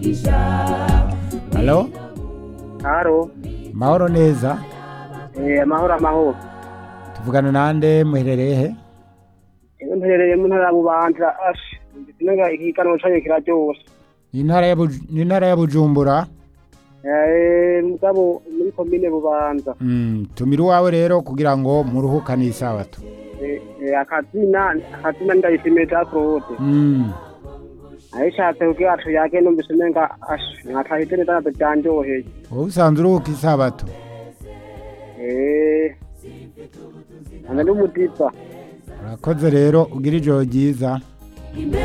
halo haro mahoro neza eh amahoro amahoro tuvugana nande muherereye he Ewe mperereye mu ntara ya bubanza ash sinenga ikiganiro canye kiraryoshe ni intara ya Buj- ni intara ya bujumbura eh mugabo muri komine bubanza Mm, tumira iwawe rero kugira ngo muruhukane isabato Eh, eh, akazina akazina ndayishimiye ja Claude Mm, ayishatse kugira tuyage numvise umenga ash mwatahite neza navyo vyanjoheye wowe usanzwe uruhuka isabato eh ane n'umudipa urakoze rero ugira ijoro ryiza